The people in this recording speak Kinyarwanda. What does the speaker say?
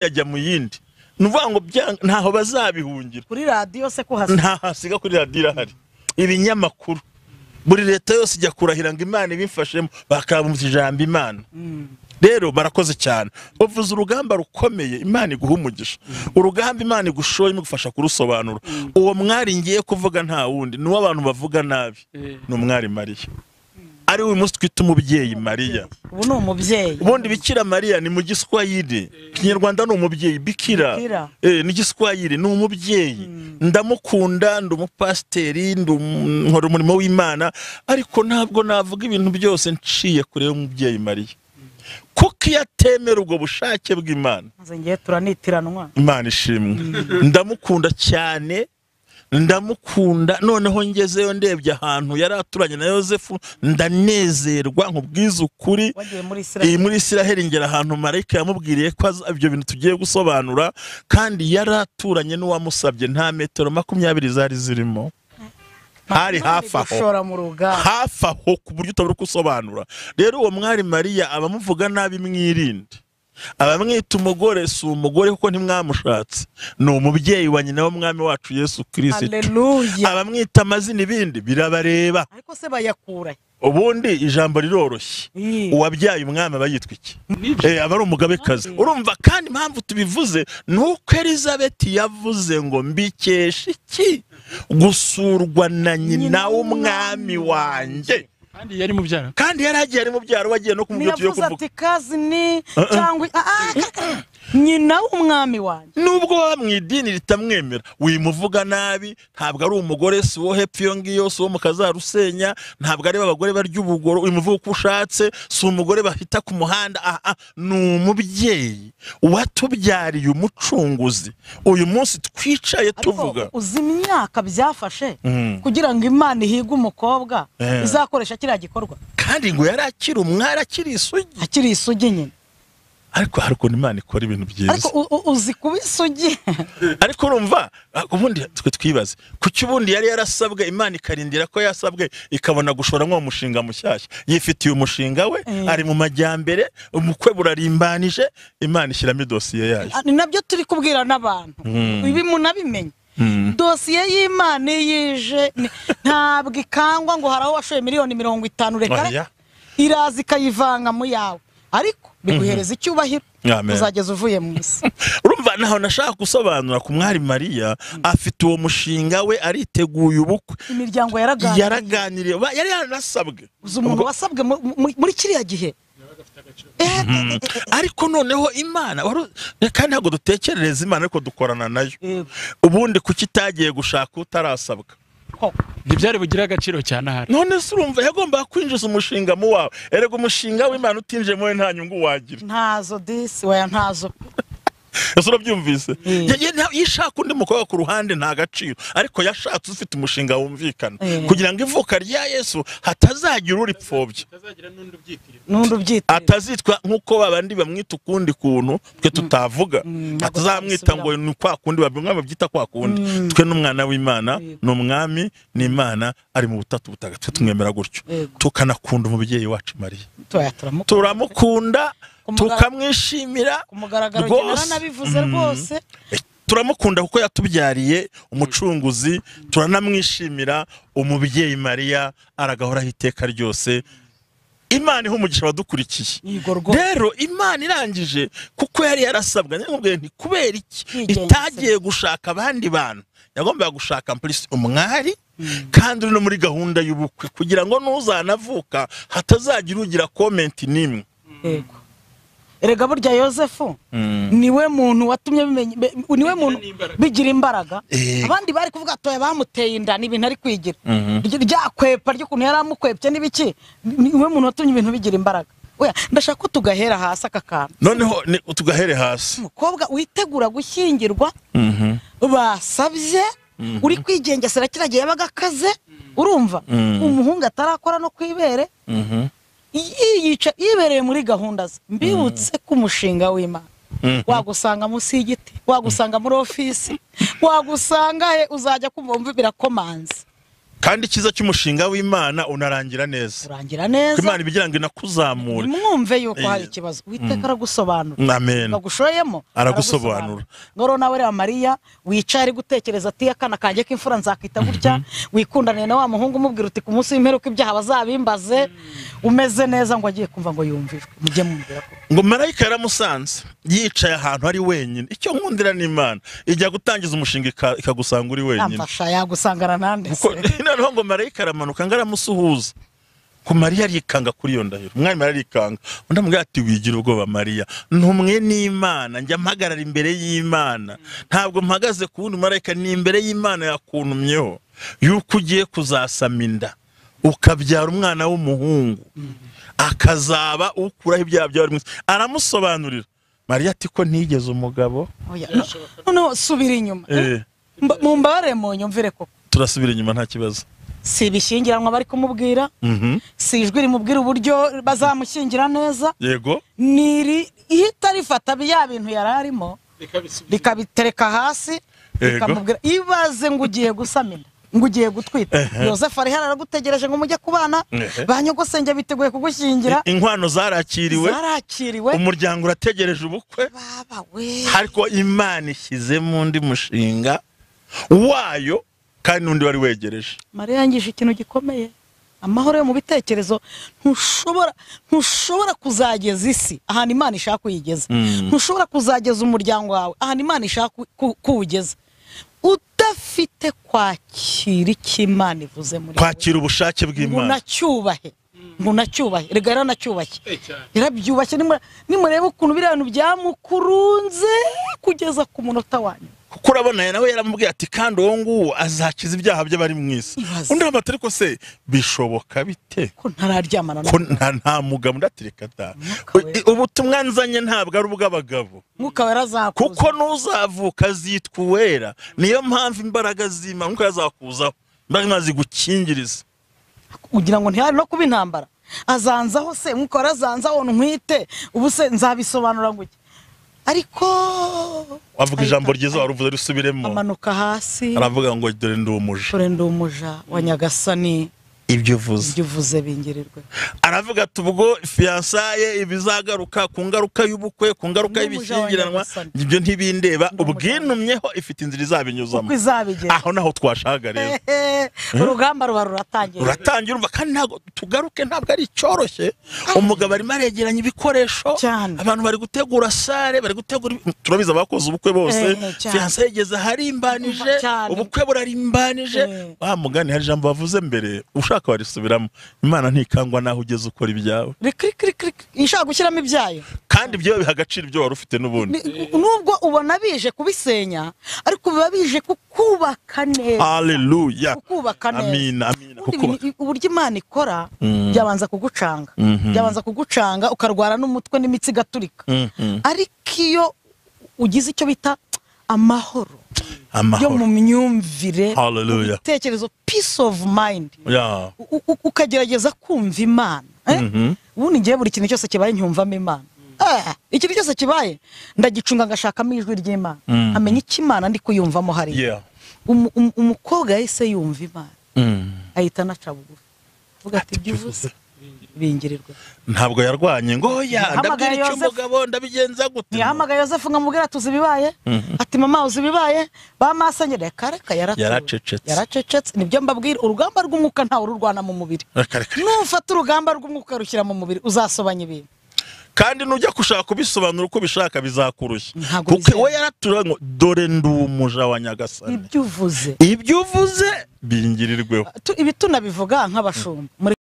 bikajya mu yindi ni ukuvuga ngo bya- ntaho bazabihungira kuri radiyo se ko hasa nta hasiga kuri radiyo irahari ibinyamakuru buri leta yose ijya kurahira ngo imana ibifashemo bakabumvira ijambo imana rero barakoze cyane uvuze urugamba rukomeye imana iguha umugisha urugamba imana igushoye imugufasha kurusobanura uwo mwari ngiye kuvuga nta wundi ni abantu bavuga nabi ni umwari mariya ari we munsi twita umubyeyi mariya ubu ni umubyeyi ubundi bikira mariya ni mu giswahili ikinyarwanda ni umubyeyi bikira Bikira. Eh, ni igiswahili ni umubyeyi ndamukunda ndi umupasiteri ndi um- nkora umurimo w'imana ariko ntabwo navuga ibintu byose nciye kure y'umubyeyi mariya kuko iyo atemera ubwo bushake bw'imana maze ngiye turanitiranwa imana ishimwe ndamukunda cyane ndamukunda noneho ngezeyo ndebye ahantu yari aturanye na yosefu ndanezerwa nkubwiza ukuri wagiye muri iyi isirayeli muri israheli ngera ahantu marayika yamubwiriye ko aza- ibyo bintu tugiye gusobanura kandi yari aturanye n'uwamusabye nta metero makumyabiri zari zirimo hari hafi aho gushora mu rugamba hafi aho ku buryo utabura kusobanura rero uwo mwari mariya abamuvuga nabi mwirinde abamwita umugore si umugore kuko ntimwamushatse ni umubyeyi wa nyina w'umwami wacu yesu kirisitu haleluya abamwita amazina ibindi birabareba ariko se bayakura he? ubundi ijambo riroroshye Ii. uwabyaye umwami aba yitwa iki Eh, aba ari umugabekazi urumva kandi impamvu tubivuze ni uko elizabeth yavuze ngo mbikesha iki gusurwa na nyina w'umwami wanjye kandi yari mubyara kandi yari agiye ari mubyaro we agiye no kumubwira tugiye ntiyavuze kuvuga ati kazi ni cyangwa Ah, ah, ah, nyina w'umwami wanjye nubwo waba mu idini ritamwemera wimuvuga nabi ntabwo ari umugore si uwo hepfo iyo ngiyo si uwo mu kazarusenya ntabwo ari abagore barya ubugoro wimuvuga uko ushatse si umugore bahita ku muhanda aha aha. ni umubyeyi watubyariye umucunguzi uyu munsi twicaye tuvuga ariko uzi imyaka byafashe Mm. kugira ngo imana ihige umukobwa Eh. izakoresha kiriya gikorwa kandi ngo yari akiri umwari akiri isugi akiri isugi nyine ariko hari ukuntu imana ikora ibintu byiza ariko u- u- uzi kuba isugi ariko urumva ah, ubundi twe twibaze kuki ubundi yari yarasabwe imana ikarindira ko yasabwe ikabona gushoramo uwo mushinga mushyashya yifitiye umushinga we Eh. ari mu majyambere umukwe burarimbanije imana ishyiramo idosiye yayo ni nabyo turi kubwira n'abantu ibi munabimenye dosiye y'imana iyo ije ni- ntabwo ikangwa ngo hari aho washoye miliyoni mirongo itanu Oya. reka iraza ikayivanga mu yawe ariko biguhereza icyubahiro Amen. uzageza uvuye mu isi urumva ntaho nashaka gusobanura ku mwari mariya afite uwo mushinga we ariteguye ubukwe imiryango yaraganiriye yaraganiriye ba- yari yaranasabwe uzi umuntu wasabwe mu- mu- muri kiriya gihe Eh, eh, eh, ariko noneho imana wari- kandi ntabwo dutekerereza imana ariko dukorana nayo eh, eh, ubundi kuki itagiye gushaka utarasabwa koko. ntibyari bugire agaciro cyane ahari none se urumva yagombaga kwinjiza umushinga mu wawe erega umushinga w'imana utinjiye muri nta nyungu wagira ntazo disi waya ntazo ese urabyumvise Mm. Ya- ya- nta- iyo ishaka undi mukobwa ku ruhande nta gaciro ariko yashatse ufite umushinga wumvikana Mm. kugira ngo ivuka rya yesu hatazagira uripfobya n'undi ubyita atazitwa nk'uko babandi bamwita ukundi kuntu twe tutavuga atazamwita ngo ni kwa kundi babi- umwami babyita kwa kundi twe n'umwana w'imana ni umwami ni imana ari mu butatu butagatifu tumwemera gutyo Yego. tukanakunda umubyeyi wacu mariya tuya turamuka turamukunda Kumugara- tukamwishimira ku mugaragaro njye rwose. naranabivuze rwose turamukunda kuko yatubyariye umucunguzi turanamwishimira umubyeyi mariya aragahoraho iteka ryose imana iha umugisha abadukurikiye yego rwose rero imana irangije kuko yari yarasabwa ntimubwiye nti kubera iki Yigengesereye. itagiye gushaka abandi bantu yagombaga gushaka polisi umwari kandi uri no muri gahunda y'ubukwe kugira ngo n'uzanavuka hatazagira ugira komenti n'imwe Yego. Erega burya Yosefu niwe muntu watumye bimenya be- niwe muntu bigira imbaraga Eh. abandi bari kuvuga atoya bamuteye inda ni ibintu ari kwigira Rya- ryakwepa ry'ukuntu yari amukwepye n'ibiki ni- niwe muntu watumye ibintu bigira imbaraga oya ndashaka ko tugahera here aka kantu noneho ni- tugahere hasi umukobwa witegura gushyingirwa basabye uri kwigengesera kiriya gihe yabaga akaze urumva umuhungu atarakora no ku ibere Iyi- yica yibereye muri gahunda ze mbibutse ko umushinga w'imana wagusanga munsi y'igiti wagusanga muri ofisi wagusanga he uzajya kumva wumva birakomanze kandi icyiza cy'umushinga w'imana unarangira neza urangira Kuko neza imana ibigira ngo inakuzamure nimwumve yuko Eh, hari ikibazo witeka aragusobanura amen bagushoyemo Aragusobanura. ngoro nawe reba mariya wicaye ari gutekereza ati akana kanjye k'imfura nzakita gutya wikundaniye na wa muhungu umubwira uti ku munsi w'imperuka ibyaha bazabimbaze umeze neza ngo agiye kumva ngo yumvire mujye mumubwira ko ngo marayika yaramusanze yicaye ahantu ari wenyine icyo nkundira ni imana ijya gutangiza umushinga ika- ikagusanga uri wenyine yamfasha yagusangana nande kuko se noneho ngo marayika aramanuka ngo aramusuhuza ko mariya arikanga kuri iyo ndahiro umwami arikanga undi amubwira ati wigira ubwoba mariya ntumwe n'imana njya mpagarara imbere y'imana ntabwo mpagaze ku wundi marayika ni imbere y'imana yakuntumyeho yuko ugiye kuzasama inda ukabyara umwana w'umuhungu akazaba ukuraho ibyaha byawe buri munsi." aramusobanurira mariya ati ko ntigeze umugabo Oya, no- noneho subira inyuma Eh, Mba- mumbabare munyumvire koko turasubira inyuma nta kibazo si ibishyingiranwa bari kumubwira Mhm. si ijwi rimubwira uburyo bazamushyingira neza yego niri ihita rifata bya bintu yari arimo likabitereka hasi Yego. likamubwira ibaze ngo ugiye gusamira ngo ugiye gutwita Ehe. yosefu ari hano aragutegereje ngo mujye kubana Ehe. ba nyogosenge biteguye kugushyingira inkwano zarakiriwe zarakiriwe umuryango urategereje ubukwe baba we ariko imana ishyizemo undi mushinga wayo kandi n'undi wari wegereje mariya yangije ikintu gikomeye amahoro yo mu bitekerezo ntushobora ntushobora kuzageza isi ahantu imana ishaka uyigeza Mm. ntushobora kuzageza umuryango wawe ahantu imana ishaka ku- ku- kuwugeza udafite kwakira icyo imana ivuze muri wowe. kwakira ubushake ngo bw'imana unacyubahe ngo unacyubahe rega yaranacyubashye Eh, cyane. yarabyubashye nimu- nimurebe ukuntu biriya bintu byamukurunze kugeza ku munota wanyu kuko urabona aya nawe yaramubwiye ati kandi uwo nguwo azakiza ibyaha by'abari mu isi Ibaze. undi aramubaza ati ariko se bishoboka bite ko ntararyamana ko nawe nta nta mugabo ndatereka da Umwuka U- wera. ubutumwa nzanye ntabwo ari ubw'abagabo mwuka we arazakuza kuko nuzavuka zitwa uwera niyo mpamvu imbaraga z'imana nuko yazakuzaho imbaraga z'Imana zigukingiriza kugira ngo ntihari no kuba intambara azanzaho se mwuka warazanzaho ntwite ubu se nzabisobanura ngo iki ariko wavuga ijambo Ahita- ryiza waruvuze risubiremo amanuka hasi aravuga ngo dore ndi umuja dore ndi umuja wa nyagasani ibyo uvuze ibyo uvuze bingirirwe aravuga ati ubwo fiyansaye ibizagaruka ku ngaruka y'ubukwe ku ngaruka Ndi umuja wa y'ibishyingiranwa Nyagasani. ibyo ntibindeba Ndi umuja wa ubwinumyeho ifite inzira izabinyuzamo uko izabigera aho naho twashaga rero urugamba ruba ruratangira ruratangira urumva kandi ntabwo tugaruke ntabwo ari icyoroshye umugabo arimo aregeranya ibikoresho Cyane. abantu bari gutegura sare bari gutegura ibi- turabizi abakoze ubukwe bose Eh, cyane. fiyanse yageze aharimbanije Cyane. ubukwe burarimbanije Eh. wa mugani hari ijambo bavuze mbere ushaka warisubiramo imana ntikangwa naho ugeze ukora ibyawe rikirikirikiri ishaka gushyiramo ibyayo kandi ibyo biha agaciro ibyo wari ufite n'ubundi Ni- nubwo ubona bije kubisenya ariko biba bije kukubaka neza haleluya kukubaka neza amina amina Ubundi kuko ibintu- uburyo imana ikora byabanza kugucanga Mhm. byabanza kugucanga ukarwara n'umutwe n'imitsi igaturika Mhm. ariko iyo ugize icyo bita amahoro yo mu amahoro myumvire mu Hallelujah. bitekerezo peace of mind ya U- u- ukagerageza kumva imana eh? Mhm. ubundi ngewe buri kintu cyose kibaye ncyumvamo imana Eh, ikintu cyose kibaye ndagicunga ngashakamo ijwi ry'imana Mhm. amenya icyo imana ndi kuyumvamo hariya yeah Umu- umu- umukobwa yahise yumva imana Mm. ahita anaca bugufi avuga ati ibyo uvuze bingirirwe ntabwo yarwanye ngo oya Ntiyahamagaye ndabwira icyo Yozefu. umugabo ndabigenza gute ntiyahamagaye yosefu ngo amubwire ati uzi ibibaye ati mama uzi ibibaye bamasanye reka reka yaratuwe. Yaracecetse. yaracecetse nibyo mbabwira urugamba rw'umwuka ntawe ururwana mu mubiri Reka, reka. nufata urugamba rw'umwuka rushyira mu mubiri uzasobanya ibintu kandi nujya gushaka kubisobanura uko ubishaka bizakurushya Ntabwo kuko bizera. we yaratura ngo dore ndi umuja wa nyagasani ibyo uvuze ibyo uvuze bingirirweho Tu- ibi tunabivuga nk'abashumba Muri